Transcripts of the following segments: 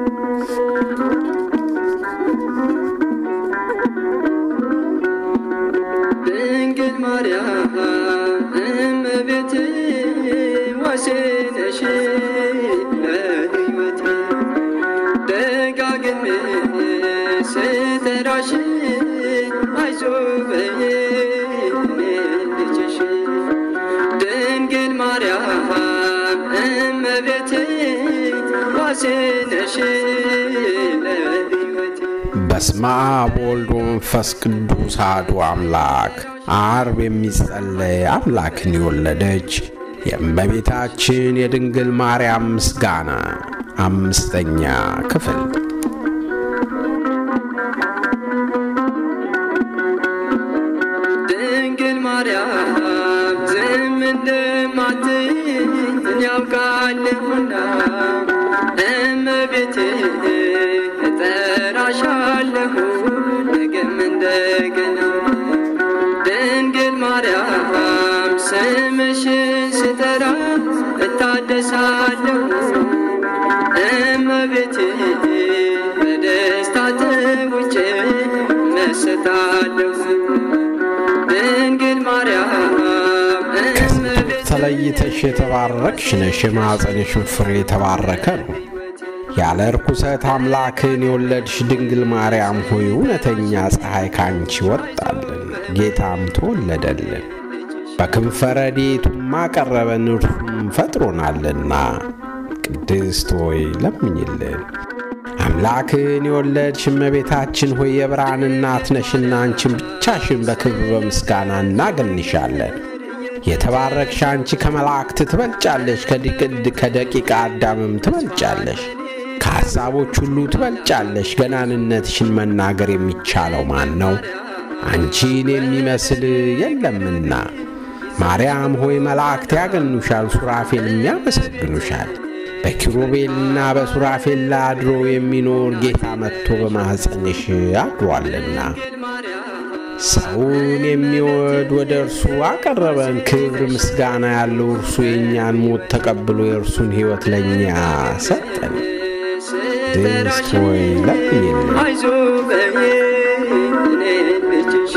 ድንግል ማርያም እመቤቴ ዋሴነሽ ለሕይወቴ ደጋግሜ ስጠራሽ አይዞህ በይኝ እኔ ልጅሽ ድንግል ማርያም እመቤቴ ዋሴነሽ ለሕይወቴ በስመ አብ ወወልድ ወመንፈስ ቅዱስ አሐዱ አምላክ። ዓርብ የሚጸለይ አምላክን የወለደች የእመቤታችን የድንግል ማርያም ምስጋና አምስተኛ ክፍል። ድንግል ማርያም ዝም እንደማትይኝ ያውቃለሁና እመቤቴ እጠራሻለሁ ነገም እንደገና ድንግል ማርያም ስምሽን ስጠራ እታደሳለሁ እመቤቴ በደስታ ተውጬ መሰታለሁ ድንግል ማርያም እመቤቴ ተለይተሽ የተባረክሽ ነሽ፣ የማኅፀንሽን ፍሬ የተባረከ ነው። ያለ ርኩሰት አምላክን የወለድሽ ድንግል ማርያም ሆይ እውነተኛ ፀሐይ ካንቺ ወጣልን፣ ጌታም ተወለደልን። በክንፈ ረድኤቱም አቀረበን፣ እርሱም ፈጥሮናልና። ቅድስት ሆይ ለምኝልን። አምላክን የወለድሽ እመቤታችን ሆይ የብርሃን እናት ነሽና አንቺን ብቻሽን በክብር በምስጋና እናገንሻለን። የተባረክሽ አንቺ ከመላእክት ትበልጫለሽ፣ ከድቅድ ከደቂቀ አዳምም ትበልጫለሽ፣ ከሐሳቦች ሁሉ ትበልጫለሽ። ገናንነትሽን መናገር የሚቻለው ማን ነው? አንቺን የሚመስል የለምና። ማርያም ሆይ መላእክት ያገኑሻል፣ ሱራፌልም ያመሰግኑሻል። በኪሩቤልና በሱራፌል ላይ አድሮ የሚኖር ጌታ መጥቶ በማኅፀንሽ አድሯልና ሰውን የሚወድ ወደ እርሱ አቀረበን። ክብር ምስጋና ያለው እርሱ የእኛን ሞት ተቀብሎ የእርሱን ሕይወት ለእኛ ሰጠን። ድስት ሆይ ለምኝልን። አይዞህ በይኝ እኔ ልጅሽ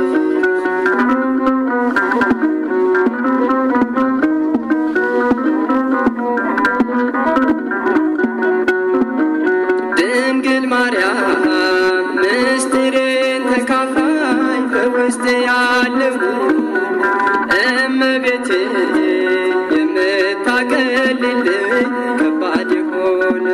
ድንግል ማርያም ምስጢሬን ተካፋይ በውስጥ ያለው እመቤቴ የምታቀልልኝ ከባድ የሆነ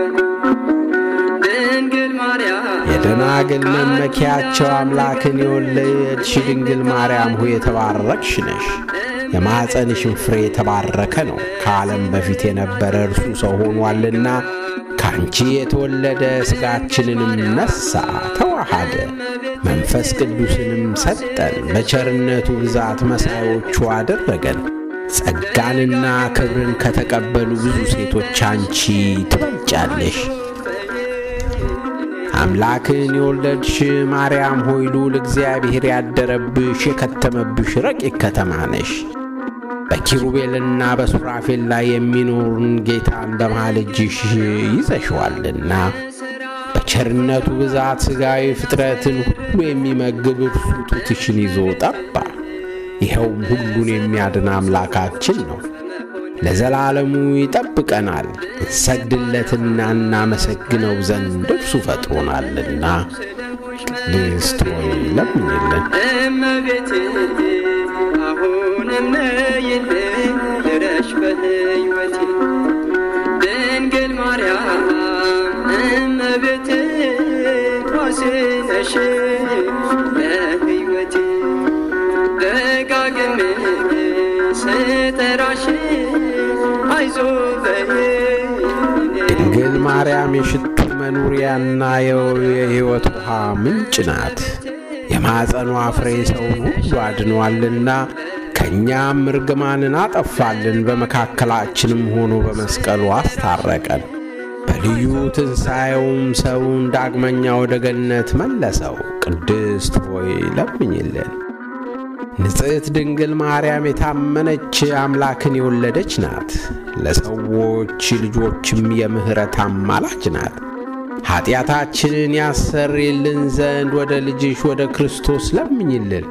ድንግል ማርያም የደናግል መመኪያቸው አምላክን የወለድሽ ድንግል ማርያም ሆይ የተባረክሽ ነሽ። የማኅፀንሽን ፍሬ የተባረከ ነው። ከዓለም በፊት የነበረ እርሱ ሰው ሆኗልና ከአንቺ የተወለደ ሥጋችንንም ነሣ፣ ተዋሃደ፣ መንፈስ ቅዱስንም ሰጠን። በቸርነቱ ብዛት መሳዮቹ አደረገን። ጸጋንና ክብርን ከተቀበሉ ብዙ ሴቶች አንቺ ትበልጫለሽ። አምላክን የወለድሽ ማርያም ሆይ ልዑል እግዚአብሔር ያደረብሽ የከተመብሽ ረቂቅ ከተማ ነሽ። በኪሩቤልና በሱራፌል ላይ የሚኖርን ጌታን በመሃል እጅሽ ይዘሽዋልና በቸርነቱ ብዛት ሥጋዊ ፍጥረትን ሁሉ የሚመግብ እርሱ ጡትሽን ይዞ ጠባ። ይኸውም ሁሉን የሚያድን አምላካችን ነው። ለዘላለሙ ይጠብቀናል። እንሰግድለትና እናመሰግነው ዘንድ እርሱ ፈጥሮናልና። ቅድስት ሆይ ለምኝልን። እመቤቴ አሁንም ነይልኝ ድረሽ በሕይወቴ ድንግል ማርያም እመቤቴ ዋሴ ነሽ ለሕይወቴ ደጋግሜ ስጠራሽ አይዞህ በይኝ ድንግል ማርያም የሽቱ መኖሪያና የሕይወት ውሃ ምንጭ ናት። የማኅፀኗ ፍሬ ሰውን ሁሉ አድኗልና ከእኛም እርግማንን አጠፋልን። በመካከላችንም ሆኖ በመስቀሉ አስታረቀን። በልዩ ትንሣኤውም ሰውን ዳግመኛ ወደ ገነት መለሰው። ቅድስት ሆይ ለምኝልን። ንጽሕት ድንግል ማርያም የታመነች አምላክን የወለደች ናት። ለሰዎች ልጆችም የምሕረት አማላጅ ናት። ኀጢአታችንን ያሰርይልን ዘንድ ወደ ልጅሽ ወደ ክርስቶስ ለምኝልን።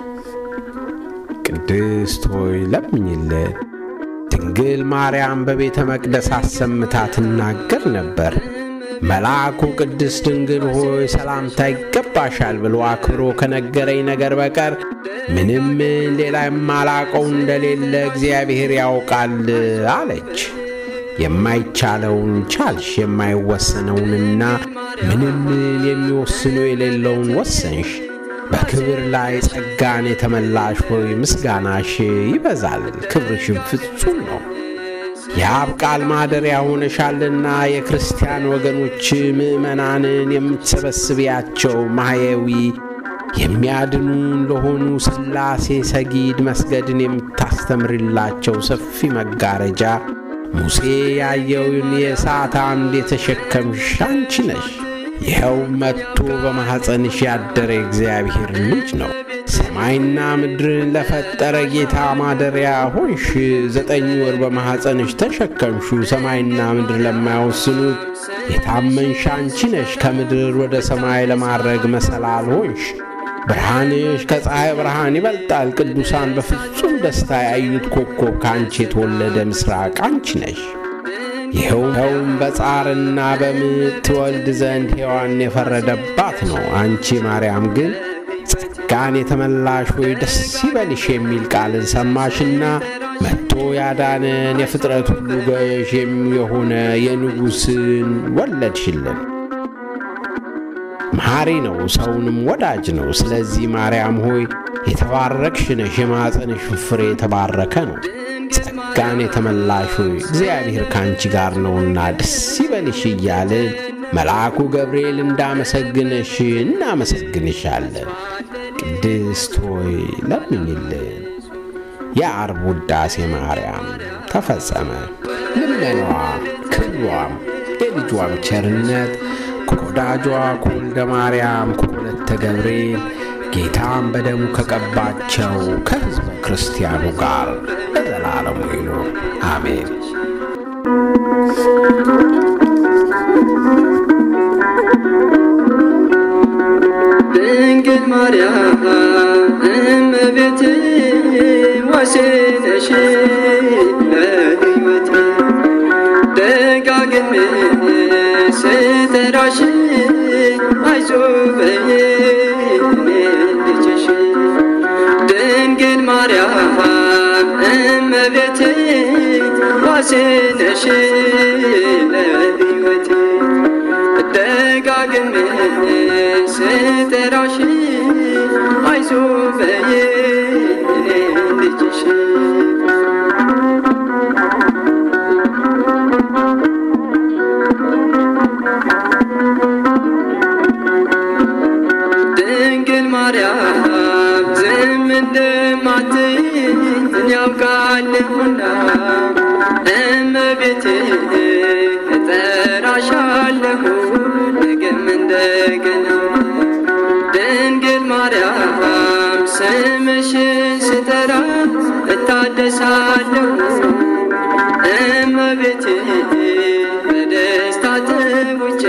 ቅድስት ሆይ ለምኝልን። ድንግል ማርያም በቤተ መቅደስ አሰምታ ትናገር ነበር። መልአኩ ቅድስት ድንግል ሆይ ሰላምታ ይገባሻል ብሎ አክብሮ ከነገረኝ ነገር በቀር ምንም ሌላ የማላቀው እንደሌለ እግዚአብሔር ያውቃል አለች። የማይቻለውን ቻልሽ፣ የማይወሰነውንና ምንም የሚወስኑ የሌለውን ወሰንሽ። በክብር ላይ ጸጋን የተመላሽ ሆይ ምስጋናሽ ይበዛል፣ ክብርሽም ፍጹም ነው። የአብ ቃል ማደሪያ ሆነሻልና የክርስቲያን ወገኖች ምዕመናንን የምትሰበስቢያቸው ማሕየዊ የሚያድኑን ለሆኑ ሥላሴ ሰጊድ መስገድን የምታስተምርላቸው ሰፊ መጋረጃ ሙሴ ያየውን የእሳት አምድ የተሸከምሽ አንቺ ነሽ። ይኸው መጥቶ በማኅፀንሽ ያደረ የእግዚአብሔር ልጅ ነው። ሰማይና ምድርን ለፈጠረ ጌታ ማደሪያ ሆንሽ። ዘጠኝ ወር በማኅፀንሽ ተሸከምሹ። ሰማይና ምድር ለማይወስኑት የታመንሽ አንቺ ነሽ። ከምድር ወደ ሰማይ ለማድረግ መሰላል ሆንሽ። ብርሃንሽ ከፀሐይ ብርሃን ይበልጣል። ቅዱሳን በፍጹም ደስታ ያዩት ኮከብ ከአንቺ የተወለደ ምስራቅ አንቺ ነሽ። ይኸውም በጻርና በምጥ ትወልድ ዘንድ ሔዋን የፈረደባት ነው። አንቺ ማርያም ግን ጸጋን የተመላሽ ሆይ ደስ ይበልሽ የሚል ቃልን ሰማሽና መጥቶ ያዳነን የፍጥረት ሁሉ ገዥ የሆነ የንጉሥን ወለድሽልን። መሐሪ ነው፣ ሰውንም ወዳጅ ነው። ስለዚህ ማርያም ሆይ የተባረክሽ ነሽ፣ የማኅፀንሽ ፍሬ የተባረከ ነው። ጸጋን የተመላሽ ሆይ እግዚአብሔር ከአንቺ ጋር ነውና ደስ ይበልሽ እያልን መልአኩ ገብርኤል እንዳመሰግነሽ እናመሰግንሻለን። ቅድስት ሆይ ለምኝልን። የዓርብ ውዳሴ ማርያም ተፈጸመ። ልመናዋ ክብሯም የልጇም ቸርነት ከወዳጇ ከወልደ ማርያም ከወለተ ገብርኤል ጌታም በደሙ ከቀባቸው ከሕዝበ ክርስቲያኑ ጋር ለዘላለሙ ይኑር አሜን። ድንግል ማርያም እመቤቴ ዋሴነሽ ለሕይወቴ ደጋግሜ ስጠራሽ አይዞህ በይኝ እኔ ልጅሽ ድንግል ማርያም እመቤቴ ዋሴነሽ ለሕይወቴ ደጋግሜ ስጠራሽ አይዞህ በይኝ እኔ ልጅሽ ድንግል ማርያም ዝም እንደማትይኝ ያውቃለሁና እመቤቴ እጠራሻለሁ ነገም እንደገና ድንግል ማርያም ስምሽን ስጠራ እታደሳለሁ እመቤቴ በደስታ ተውጬ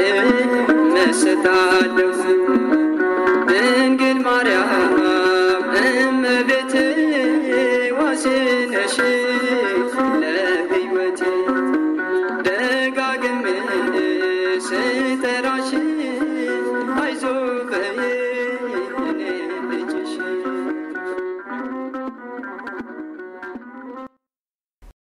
መሰታለሁ ድንግል ማርያም እመቤቴ ዋሴነሽ ለሕይወቴ ደጋግሜ ስጠራሽ አይዞህ በይኝ